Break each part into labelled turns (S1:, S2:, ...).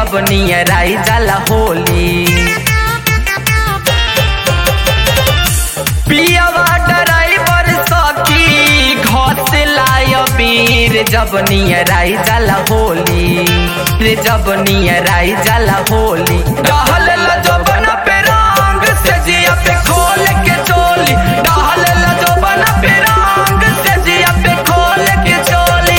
S1: जब near I जाला होली पियावा ड्राइवर सखी घसे लाय बीर जब नियर आई जाला होली रे जब नियर आई जाला होली डहल ला जबना पे रंग से जिया पे खोल के चोली डहल ला जबना पे रंग से जिया पे खोल के चोली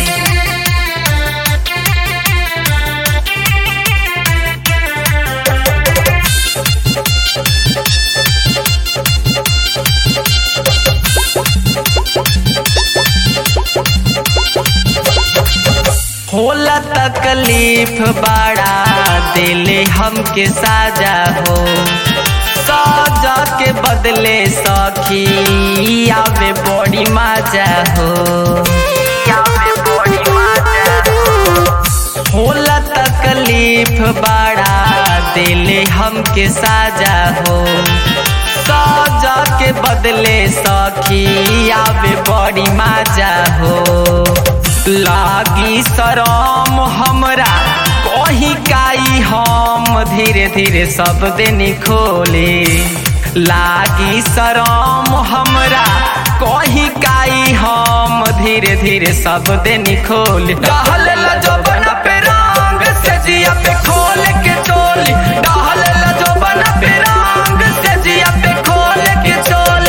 S1: होला तकलीफ बड़ा दिले हमके साजा हो साजा के बदले सखी आवे बड़ी मजा हो आवे बड़ी मजा हो होला तकलीफ बड़ा दिले हमके साजा हो साजा के बदले सखी आवे बड़ी मजा हो लागी शरम हमरा कहीं काई हम धीरे धीरे सब दिन खोले लागी शरम हमरा कहीं काई हम धीरे धीरे सब दिन खोले डहल ला जबना पे रंग से जिया पे खोल के चोली डहल ला जबना पे रंग से जिया पे खोल के चोली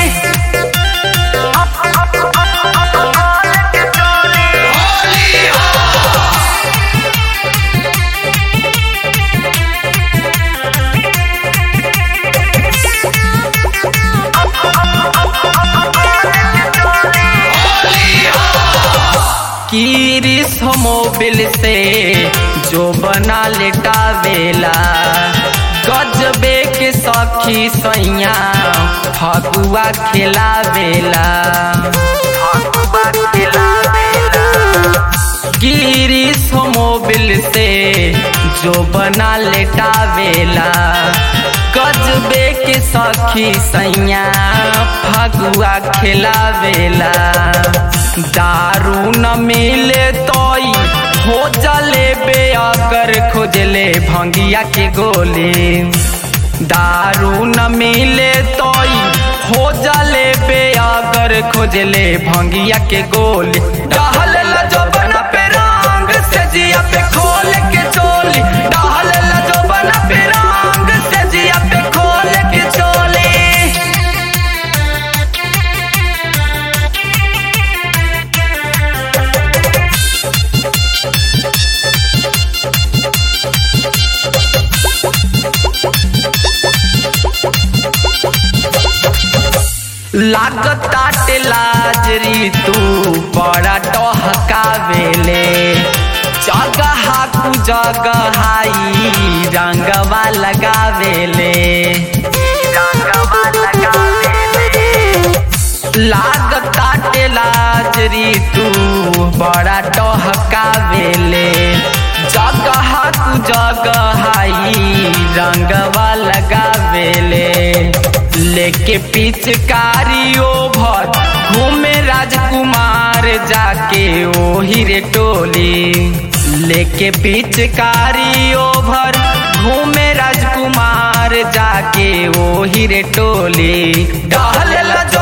S1: कीरिस मोबिल से जो बना लेटावेला गजबे के सखी सैया फगुआ खिलावेला फगुआ खिलावेला गिरीश मोबिल से जो बना लेटावेला गजबे के सखी सैया फगुआ खिलावेला दारू न मिले तोई हो जले बे अगर खोजले भंगिया के गोले दारू न मिले तोई हो जले बे अगर खोजले भंगिया के गोले डहल ला जबना पे रंग से जिया पे खोल के चोली डहल ला जबना पे रंग से जिया पे खोल के चोली लागताटे लाजरी तू बड़ा टहकावेले जगह कु जगहाई रंगवा लगावेले रंगवा लगावेले लागताटे लाजरी तू बड़ा टहकावेले जगह कु जगहाई रंगवा लगावेले लेके पिचकारी ओभर घूमे राजकुमार जाके ओही रे टोली लेके पिचकारी ओभर घूमे राजकुमार जाके ओही रे टोली डहल ला जो